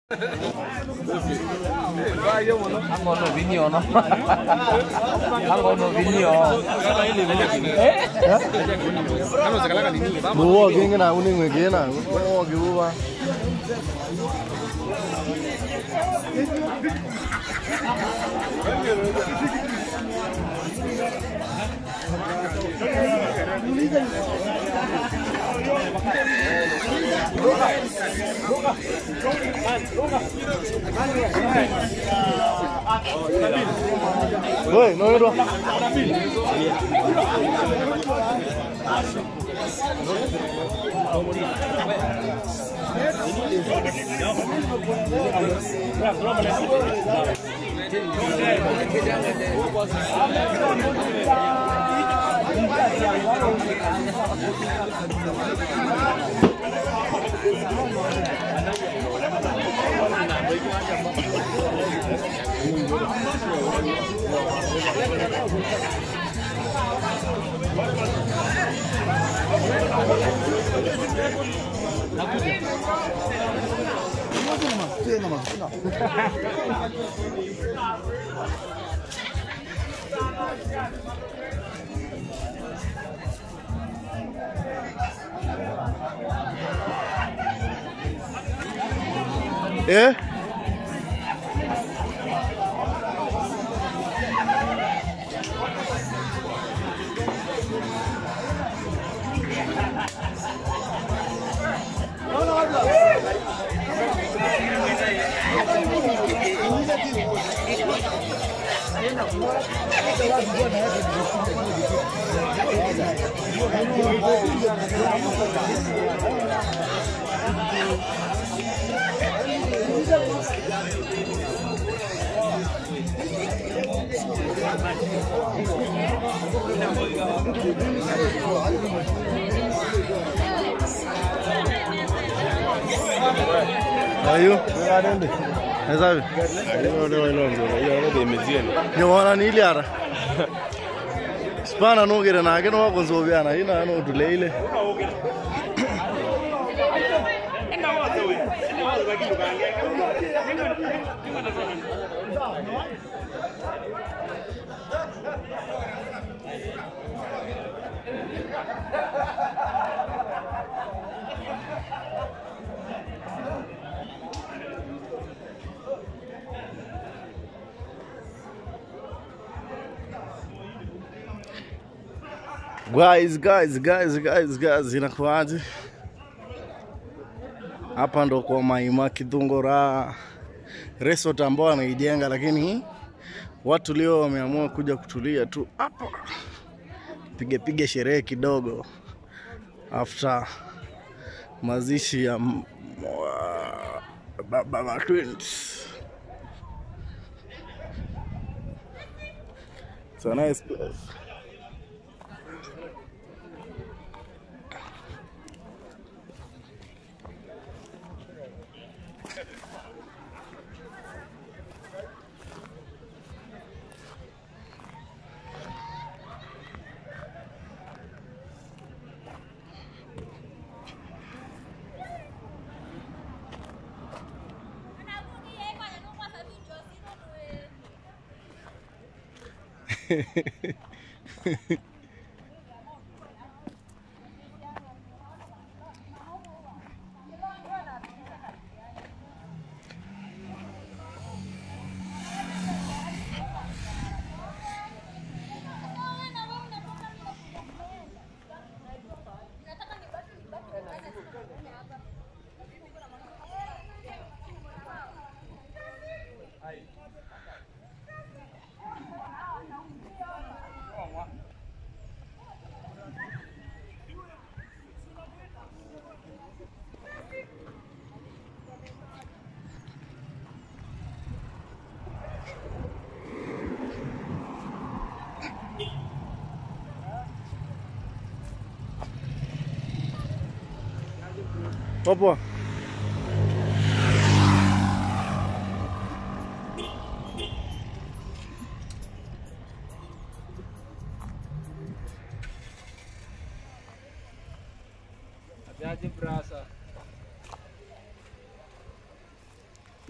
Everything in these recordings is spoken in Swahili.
Ang ono vinyo, no? Ang ono vinyo. Buwa gengi na uni ngwe na. Buwa ge buwa. Woi, no no. Eh? Ayo. Esabi. Nyona ni iliara. Spana no gere na gere wa konzo biana ina no tuleile. Guys, guys, guys, guys, guys, inakuaje? Hapa ndo kwa Maima Kidhungura resort ambao wanaijenga, lakini watu leo wameamua kuja kutulia tu hapa, pige pige sherehe kidogo after mazishi ya m- wa- baba wa twins. It's a nice place. Popo. Jaji berasa.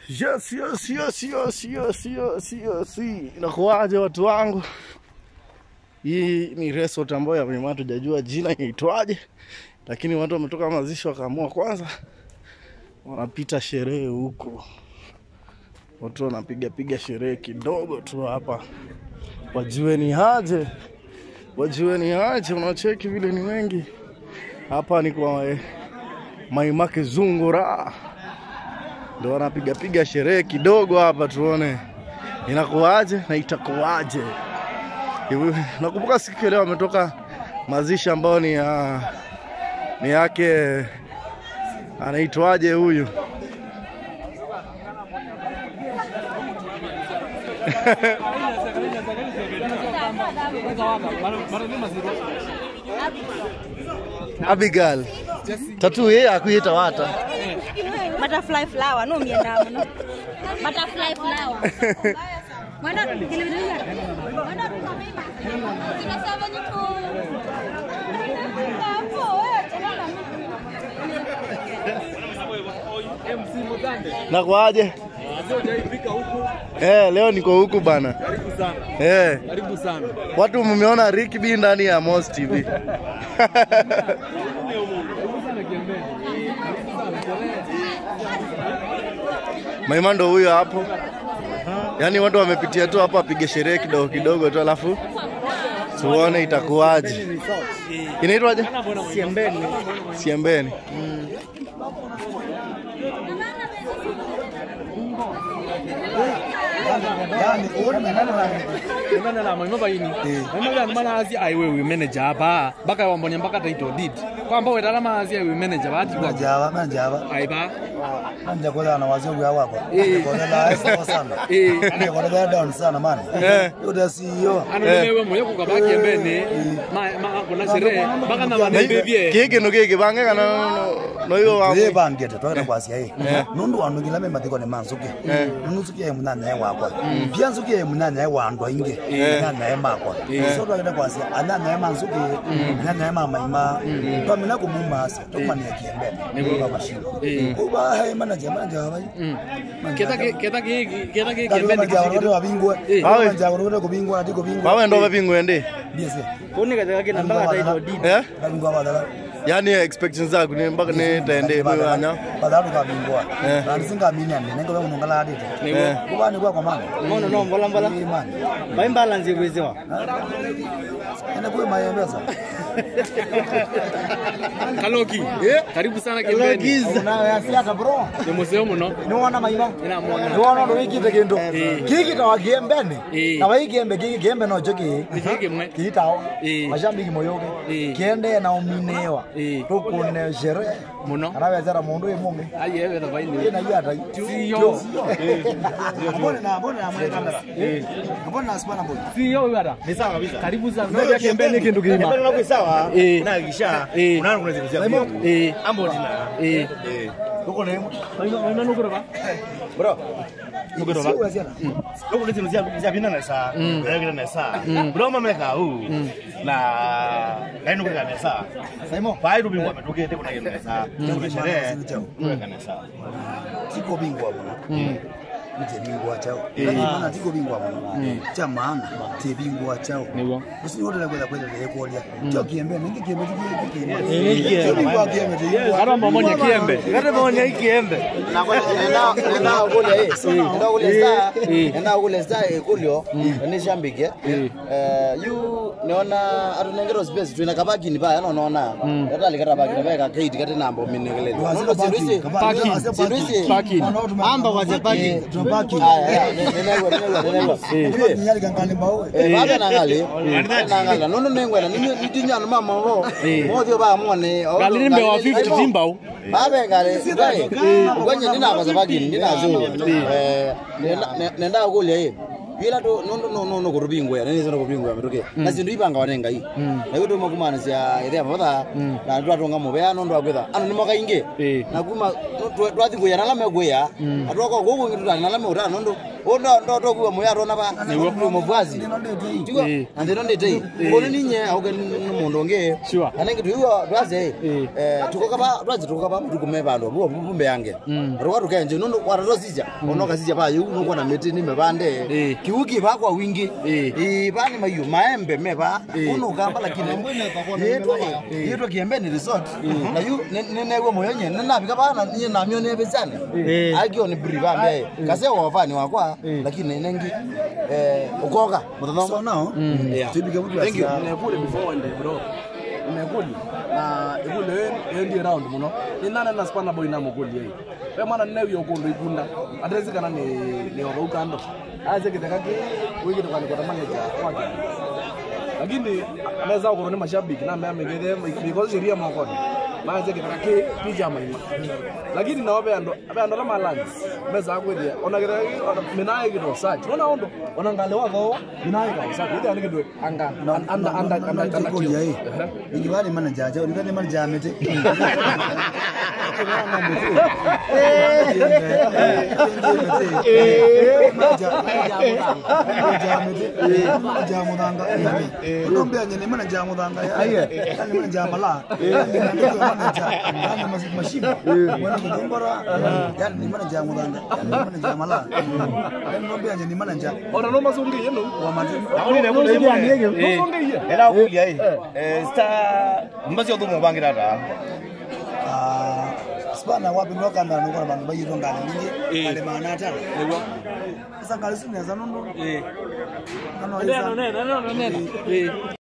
Yes, yes, yes, yes, yes, yes, yes. Inakuwaje watu wangu? Hii ni resort ambayo ya mlima tujajua jina inaitwaje, lakini watu wametoka mazishi wakaamua kwanza wanapita sherehe huko, watu wanapiga piga sherehe kidogo tu hapa, wajue ni aje, wajue ni aje. Unacheki vile ni wengi hapa, ni kwa eh, Maimake Zungura ndo wanapiga piga sherehe kidogo hapa, tuone inakuwaje na itakuwaje. Hivi, Nakumbuka siku ya leo wametoka mazishi ambayo ni ya ni yake anaitwaje huyu Abigail tatu yeye akuita wata butterfly flower no mienda muno butterfly flower mwana kilivyo mwana kinasema niko hapo nakwaje? Eh, leo niko huku bana. Karibu sana. Eh, Karibu sana. watu mmeona Rick B ndani ya Moz TV. Maima ndo huyo hapo. Yaani watu wamepitia tu hapa apige sherehe kidogo kidogo tu alafu tuone itakuwaje. Inaitwaje? Siembeni. Siembeni. Ngana la mama baini. Mama ya mana azi ai wewe manager hapa. Baka wambonya mpaka title deed. Kwamba wewe talama azi ai manager bati kwa. Manjava, manjava. Ai ba. Manja kwa na wazee wa wako. Eh. Kwa la sawa sana. Eh. Ni kwa la down sana man. Eh. Yoda CEO. Ano nimewe moyo kukabaki embeni. Ma ma kuna sherehe. Baka na Na wane bebie. Kiki no kiki bange kana no no hiyo wa. Ye bangete twagenda kwasia ye. Nundu wanu ngila me matiko ne manzuke. Nundu zuke ye munanya ye wakwa. Pia zuke ye munanya ye wandu inge. Munanya ye makwa. So twagenda kwasia ananya ye manzuke. Ananya ye mama ima. Twamina kumumasa. Tukumania kiembe. Ni kwa mashino. Kuba hai manager manager habai. Keta ke keta ke keta ke Kali kembeni manager kisikiri. wale wabingwa. Eh. Manager wale kubingwa ati kubingwa. Wawe ndo bapingwe ndi. Biese. Kuni katika kina mpaka title deed. Eh? Kabingwa badala. Yaani expectations zako ni mpaka ni tende mwe anya. badala kabingwa Eh. rani singamini nengo be munhu ngala adito Eh. kubani kwa kwamana Ngono no mbola mbola. imani Ba imbalance ikweziwa. ene kuwe mayembeza Kaloki. Karibu sana kembeni. Unawe asiata bro. Ni museo muno. Niwona maima. Ina muona. Niwona ndo wikite kindu. Kiki tawa kiembeni. Eh. Na wai kiembe kiki kiembe no choki. Ni kike mwe. Kiitao. Eh. Mashambiki moyoke. Eh. Kiende na uminewa. Eh. Tukune shere. Muno. Anawezera mundu imungi. Aye wewe na baini. Ina yata. Siyo. mbona na mbona na mwe kamera mbona na spana mbona Siyo wewe ada. Ni sawa kabisa. Karibu sana. Ngoja kembeni kindu kima. Mbona kwa sawa? Eh. Na kisha. Eh. Unaona kuna zikuzia. Eh. Ambo dina. Eh. Tuko na yemo. Maina nukura ba. Bro. Nukura ba. sio asiana Loko lezi nuzia nuzia bina na saa. Nuzia bina na saa. Bro mama leka huu. Na kaino kwa na saa. saimo Pai rubi mwa metoke te kuna na saa. Kuna sherehe. Kuna na saa. tiko bingwa bwana mje bingwa chao lakini maana tiko bingwa bwana cha maana te bingwa chao Niwo. usini wote la kwenda kwenda ile kuolia cho kiembe ninge kiembe kiki kiembe Eh, kiembe. bingwa kiembe te Kara mmoja kiembe. Kata maoni hii kiembe. nenda kule nenda kule saa nenda kule saa kulio nishambike eh yu niona atunengero space twina kabakini pa yana unaona hata likata bakini pa ka gate kati nambo minekele nono sirisi sirisi Parking. amba kwa zepaki tunabaki aya nenegwa nenegwa nenegwa nyali kangani mbao eh baba nangali nangali nono nengwena nitinyana mama bo mothio ba mone Galini mbe wa 50 timbao. babe ngale ngai kwenye ndina kwa zepaki ndina zo eh nenda nenda kule ila to nondo no no no kurubingwe nani zono kurubingwe ametoke na zindu ipanga wanenga hii na kuto makumana sia ere baba na ndo atonga mubea nondo agwetha ano ni mwaka inge Eh. na kuma twathi kuya nala megwea atwako gogo ngitu nala meura nondo ondo ndo to kuwa muya rona ba niwo mubwazi tiwa Eh. and they don't date kono ninye auke mundu nge Sure. anenge tuyo twaze Eh. eh tukoka ba twaze tukoka ba tukume bandu bo bumbe yange roka tukenje nondo waratosija onoka sija ba yu nuko na miti ni mebande Eh. kiuki ba kwa wingi Eh. eh bani mayu maembe meba Eh. uno kamba lakini yeto yeto kiembe ni resort na yu nenewe moyonye nenabika bana nye namyo ne bezane agio ni bri bambe kase wafani wakwa lakini nengi eh ukoka so mutano now Yeah. tibike mtu Thank you. asia nekuli before wende bro nekuli na ikule endi round muno inana na spana boy na mukuli yei we mwana ne yo kondo ikunda adresi kana ni ni oro ukando aze kitaka ki wiki to kwani kwa manager wake lakini naweza kuona ni mashabiki na mimi ngede because sheria moko maze kitaka ki pija maima lakini na wabe ando abe ando la malans meza kwede ona kitaka ki minaye kito search ona ondo ona ngale wako minaye ka search ile ani kidwe anga anda anda anda anda kolia hii ingibali mana jaja ulibani mana jamete jamudanga ni mana jamudanga yani mana jamala yani mana jamala mashimo wana kudombora yani ni mana jamudanga yani mana jamala yani nombea ni mana jamala ona no mazungi yenu wa matu mazungi ela kulia hii eh sta mbazi odumo bangira da Ah, sipana wapi nokanda nokona bantu bayiro ngale mingi kale manata sasa ngale sineza nondo eh kano neno neno neno neno